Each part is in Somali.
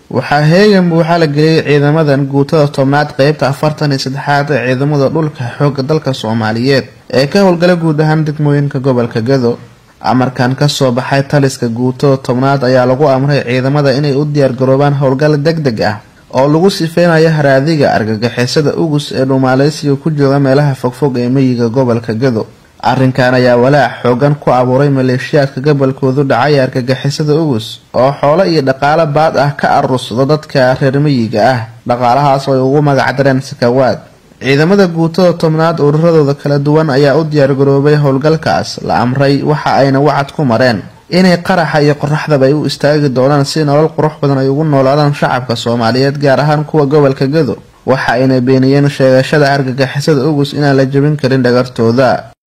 waxaa heegan buuxa la geliyay ciidamadan guutada tobnaad qeybta afartan iyo saddexaad ee ciidamada dhulka xooga dalka soomaaliyeed ee ka howlgala guud ahaan degmooyinka gobolka gado amarkan kasoo baxay taliska guutada tobnaad ayaa lagu amray ciidamada inay u diyaargaroobaan howlgal deg deg ah oo lagu sifeynayo haraadiga argagixisada ugus ee dhumaaleysiga ku jooga meelaha fogfog ee meyiga gobolka gado arrinkan ayaa walaac xoogan ku abuuray maleeshiyaadka gobolkoodu dhacay argagixisada ugus oo xoolo iyo dhaqaalo baad ah ka arursado dadka reer meyiga ah dhaqaalahaas oo ay ugu magacdareen sakawaad ciidamada guutada tobnaad ururadooda kala duwan ayaa u diyaargaroobay howlgalkaas la amray waxa ayna wacad ku mareen inay qaraxa iyo qoraxdaba ay u istaagi doonaan si nolol qurux badan ay ugu noolaadaan shacabka soomaaliyeed gaar ahaan kuwa gobolka gado waxa ayna beeniyeen sheegashada argagixisada ugus inaan la jebin karin dhagartooda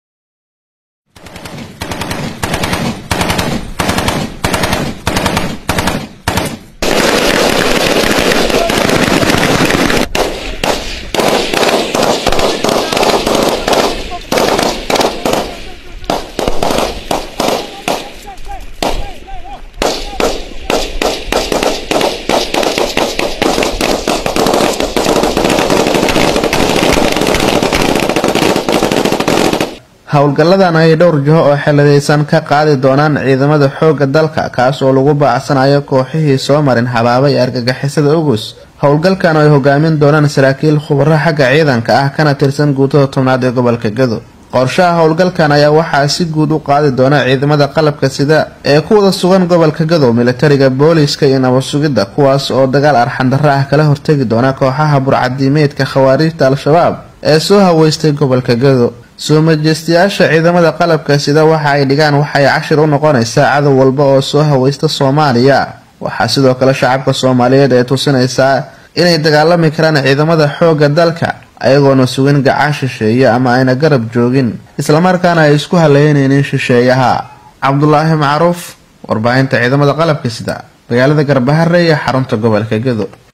howlgalladan ay dhowr jiho oo xeladaysan ka qaadi doonaan ciidamada xoogga dalka kaas oo lagu baacsanayo kooxihii soo marin habaabay argagixisada ugus howlgalkan oo ay hogaamin doonaan saraakiil khubaro xagga ciidanka ah kana tirsan guutada tobnaad ee gobolka gado qorshaha howlgalkan ayaa waxaa si guud u qaadi doona ciidamada qalabka sida ee ku wada sugan gobolka gado militariga booliiska iyo nabad sugidda kuwaas oo dagaal arxandarro ah kala hortegi doona kooxaha burcadiimeedka khawaariijta al-shabaab ee soo haweystay gobolka gado soo majeystayaasha ciidamada qalabka sida waxa ay dhigaan waxay cashir u noqonaysaa cadow walba oo soo haweysta soomaaliya waxaa sidoo kale shacabka soomaaliyeed ee tusinaysaa inay dagaalami karaan ciidamada xoogga dalka ayagoona sugin gacan shisheeye ama ayna garab joogin islamarkaana ay isku haleynaynin shisheeyaha cabdulaahi macruuf warbaahinta ciidamada qalabka sida magaalada garbahare iyo xarunta gobolka gado